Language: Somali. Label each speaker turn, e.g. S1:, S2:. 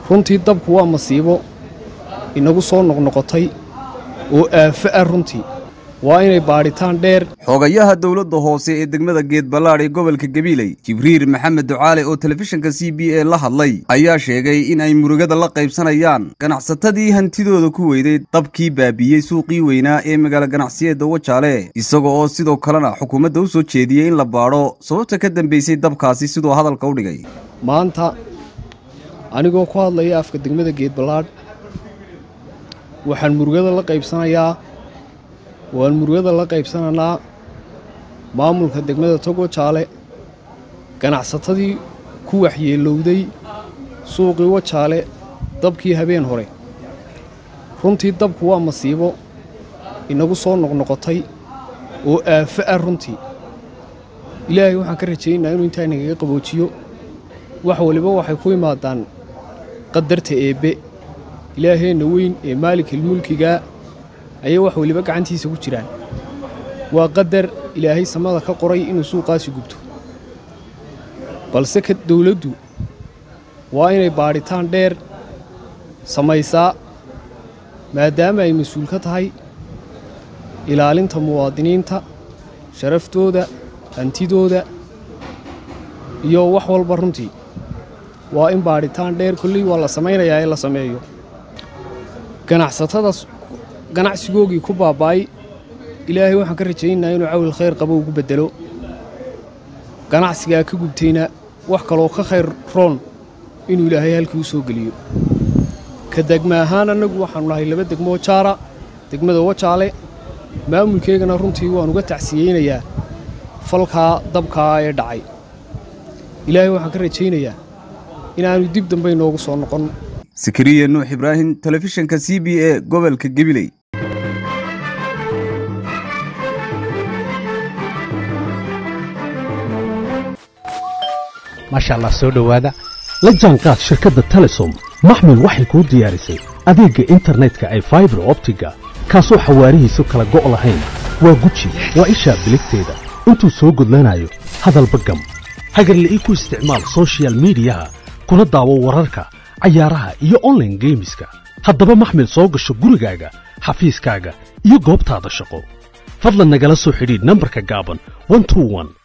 S1: runtii dabku waa masiibo inagu soo noqnoqotay oo aafo ah runtii waa inay baadhitaan dheer
S2: xogayaha dowladda hoose ee degmada geedballaadh ee gobolka gabiiley jibriir maxamed ducaale oo telefishinka c b a la hadlay ayaa sheegay in ay murugada la qaybsanayaan ganacsatadii hantidooda ku weyday dabkii baabiiyey suuqii weynaa ee magaalo ganacsiyeedda wajaale isaga oo sidoo kalena xukuumadda u soo jeediyey in la baadho sababta ka dambaysay dabkaasi siduu hadalka u dhigay
S1: maanta anigoo ku hadlaya afka degmada geedballaadh waxaan murugada la qaybsanayaa waan murugada la qaybsananaa maamulka degmada togo jaale ganacsatadii ku waxyeelowday suuqii wajaale dabkii habeen hore runtii dabku waa masiibo inagu soo noqnoqotay oo aafo ah runtii ilaahay waxaan ka rajaynayaa inuu intaa nagaga qaboojiyo wax waliba waxay ku imaadaan qadarta eebbe ilaaheenna weyn ee maalikilmulkigaa ayay wax weliba gacantiisa ku jiraan waa qadar ilaahay samada ka qoray inuu suuqaasi gubto balse ka dawladdu waa inay baadhitaan dheer samaysaa maadaama ay mas-uul ka tahay ilaalinta muwaadiniinta sharaftooda hantidooda iyo wax walba runtii waa in baadhitaan dheer kolley waa la samaynayaa ee la sameeyo ganacsatada ganacsigoogii ku baaba'ay ilaahay waxaan ka rajaynayaa inuu cawil khayr qabo ugu beddelo ganacsigaa ka gubtayna wax kaloo ka khayr roon inuu ilaahay halkii u soo geliyo ka degma ahaan annagu waxaannu nahay laba degmoo jaara degmada wajaale maamulkeygana runtii waan uga tacsiyeynayaa falkaa dabkaa ee dhacay ilaahay waxaan ka rajaynayaa inaannu dib dambe inoogu soo noqon
S2: sakariya nuux ibraahim telefishinka c b a gobolka gabiley
S3: maasha allah soo dhowaada la jaanqaad shirkadda telesom maxmil waxay kuu diyaarisay adeegga internetka ay faibar optiga kaasoo xawaarihiisu kala go' lahayn waa guji waa ishaa biligteeda intuu soo gudlanayo hadalba gam hagarle ii ku isticmaal sochial midiyaha kuna daawo wararka cayaaraha iyo onlaine geemiska haddaba maxmil soo gasho gurigaaga xafiiskaaga iyo goobtaada shaqo fadlan nagala soo xidhiidh nambarka gaaban